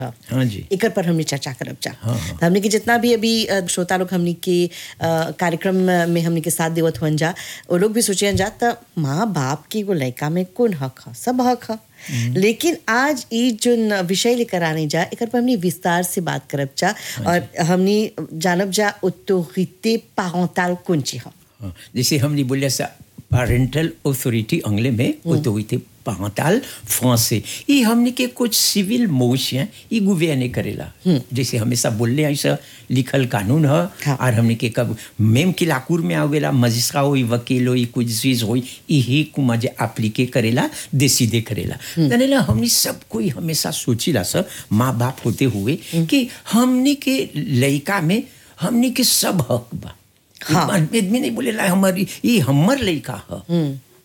हाँ जी एकर पर हमने चर्चा करब जा हाँ, हाँ। तो हमने के जितना भी अभी अ, श्रोता लोग हमने के अ, कार्यक्रम में हमने के साथ देवत हुअन जा वो लोग भी सोचियन जा त माँ बाप की एगो लड़का में कौन हक है सब हक है लेकिन आज ई जो विषय लेकर आने जा एकर पर हमने विस्तार से बात करब जा और हमने जानब जा ऑटोरिटे पारेंटल कौन ची है हाँ, जैसे हमने बोलिया सा पेरेंटल अथॉरिटी अंग्ले में ऑथोरिटी पारेंटल फ्रांसे ये हमने के कुछ सिविल मोश हैं ये गुवेने करेला जैसे हमेशा बोलले ऐसा लिखल कानून है हाँ। और हमने के कब मेम की लाकूर में आवेला मजिस्ट्रा होई वकील होई कुछ चीज होई यही को मजे एप्लीके करेला देसीदे करेला तनेला हमने सब कोई हमेशा सोचिला सर माँ बाप होते हुए कि हमने के लड़का में हमने के सब हक बा हाँ। आदमी नहीं बोलेला हमारी ये हमर लड़का है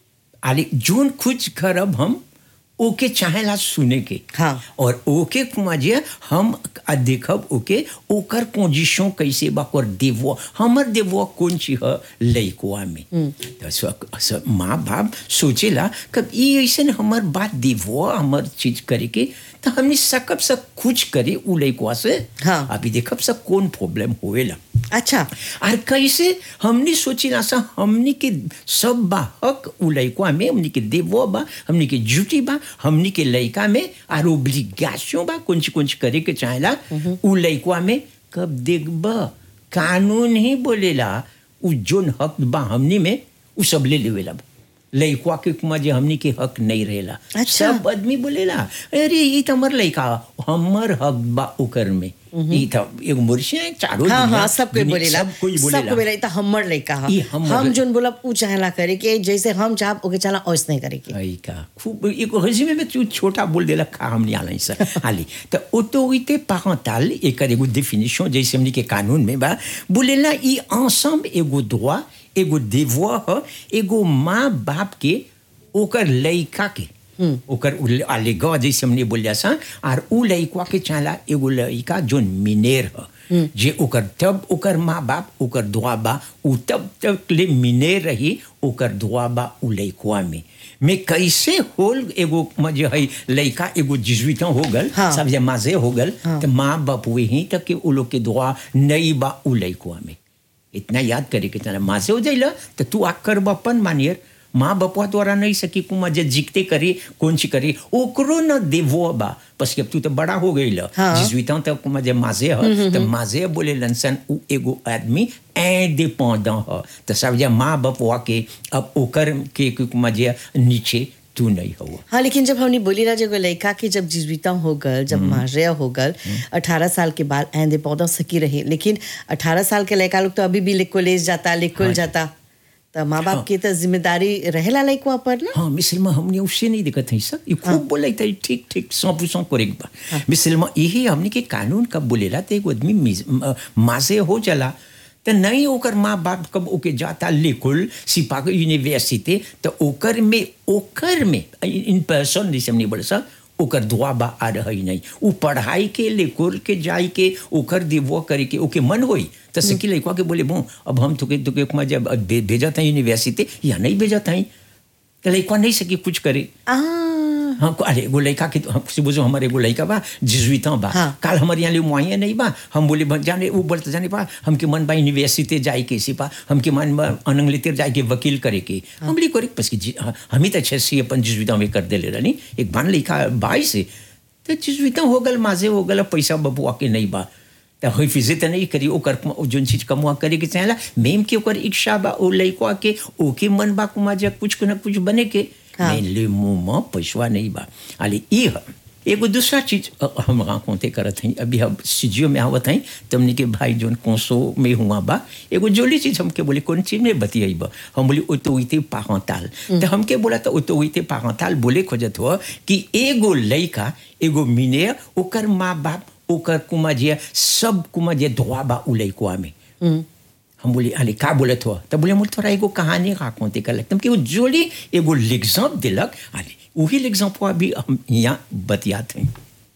आले जोन कुछ करब हम ओके चाहेला सुने के हाँ। और ओके कुमाजिया हम आ देखब ओके ओकर पोजीशन कैसे बा और देवो हमर देवो कौन ची है लइकोआ में तो स- स- माँ बाप सोचेला कब ये ऐसे हमर बात देवो हमर चीज करे के तो हमने सकब सब कुछ करे उ लइकोआ से हाँ। अभी देखब सब कौन प्रॉब्लम होएला अच्छा और कैसे हमने सोची ना सा हमने के सब बा हक उ लइका में हमने के देवो बा हमने के ड्यूटी बा हमने के लइका में और ओब्लिगेशन बा कुछ कुछ करे के चाहेला उ लइका में कब देखब कानून ही बोलेला उ जोन हक बा हमने में उ सब ले लेवेला लइका के कुमा जे हमनी के हक नहीं रहेला अच्छा। सब आदमी बोलेला अरे ये तो हमर लइका हमर हक बा ओकर में ई तो एगो मुर्शिया है, चारों हाँ दुनिया- हाँ सब कोई दुनिया- बोलेला सब कोई सब बोलेला कोई बोलेला ई त हमर लइका ह ई हमर हम लइ- जोन बोलब उ चाहेला करे के जैसे हम चाहब ओके चला ओइस नहीं करे के आई का खूब एक हजीमे में तू छोटा बोल देला का हम नहीं आलाई सर हाली तो ऑटोरिटे पारेंटल एक एगो डेफिनेशन जैसे हमनी के कानून में बा बोलेला ई ensemble एगो droit एगो devoir ह एगो माँ बाप के ओकर लइका के ओकर आलेगा जैसे हमने बोलिया सा और उ लइका के चाला एगो लइका जोन मिनेर ह जे ओकर तब ओकर माँ बाप ओकर दुआ बा उ तब तक ले मिनेर रही ओकर दुआ बा उ लइकवा में में कैसे होल एगो मजे है लइका एगो जिजुइता हो गल हाँ। सब जे माजे हो गल तो माँ बाप वही तक के उ लोग के दुआ नहीं बा उ लइकवा में इतना याद करे के तना माँ से हो जाइला तो तू आकर बपन मानियर माँ बपुआ द्वारा नहीं सकी कुमा जे जीकते करी कौन सी करी ओकरो न देवो बा बस कि अब तू तो बड़ा हो गई ल हाँ। जिजुइता तो कुमा जे माजे ह तो माजे बोले लनसन उ एगो आदमी इंडिपेंडेंट ह तो सब जे माँ बपुआ के अब ओकर के कुमा जे नीचे तू नहीं हो हाँ लेकिन जब हमने बोली ना जब लड़का के जब जीविता हो गल जब मारिया हो गल अठारह साल के बाद ऐंदे पौधा सकी रही लेकिन अठारह साल के लड़का लोग तो अभी भी कॉलेज जाता लेकुल जाता तो माँ बाप की तो जिम्मेदारी रहेला लड़का पर ना हाँ मिसल में हमने उससे नहीं देखा था सब ये खूब बोला था ठीक ठीक सौ परसेंट करेक्ट बा मिसल में यही हमने के कानून कब बोलेला तो एक आदमी मिस- म- माँ से हो चला तो नहीं ओकर माँ बाप कब ओके जाता लेकुल सिपा के यूनिवर्सिटी तो ओकर में ओकर में इन पर्सन जैसे हमने बोले सर ओकर दुआ बा आ रही नहीं उ पढ़ाई के लेकुल के जाई के ओकर दिवो करे के ओके मन होई तो सकी लड़का के बोले बो अब हम तुके तुके कुमा जब भे- भेजा था यूनिवर्सिटी या नहीं भेजा था तो लड़का नहीं सकी कुछ करे आ हाँ को- अरे एगो लड़का के तो हम से बुझो हमारे एगो लड़का बा जिजुइता बा हाँ। काल हमारे यहाँ ले मुआइया नहीं बा हम बोले बा, जाने वो बोलते जाने पा हमके मन बा यूनिवर्सिटी जाए के सिपा हमके मन बा अनंग लेते जाए के वकील करे के हम बोले करे बस कि जी- हाँ, हम ही तो अच्छे से अपन जिजुइता में कर दे ले रही एक बान लड़का बाई से तो जिजुइता हो गल माजे हो गल पैसा बबुआ के नहीं बा तो होई फिजे तो नहीं करी ओकर जोन चीज कमुआ करे के चाहेला मेम के ओकर इच्छा बा ओ लइका के ओके मन बा कुमा जा कुछ न कुछ बने के हाँ। mais le moment पैसवा नहीं बा अले ई ह एगो दूसरा चीज अ, हम राकोते करत हई अभी हम सीजियो में आवत हई तुमने के भाई जोन कोसो में हुआ बा एगो जोली चीज हमके बोले कौन चीज में बतियाई बा हम बोली ऑटोरिटी पारेंटल तो हमके बोला तो ऑटोरिटी पारेंटल बोले खोजत हो कि एगो लइका एगो मिने ओकर माँ बाप ओकर कुमाजिया सब कुमाजिया धोआ बा उ लइकवा में हम बोले अरे का बोलत हो तब बोले मुझे थोड़ा एगो कहानी राकोते कर लगता कि वो जोली एगो एग्जाम्पल दिलक अरे वही एग्जाम्पल अभी हम यहाँ बतियात हैं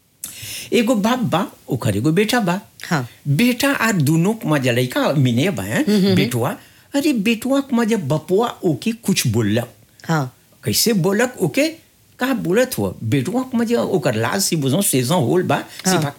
एगो बाप बा ओकर एगो बेटा बा हाँ। बेटा आ दोनों मजा लड़का मिने बा हैं, बेटुआ अरे बेटुआ मजा बपुआ ओके कुछ बोलक हाँ कैसे बोलक ओके का बोलत हो बेटवा के मजे ओकर लाज से बुझो सेजन होल बा हाँ। सिफा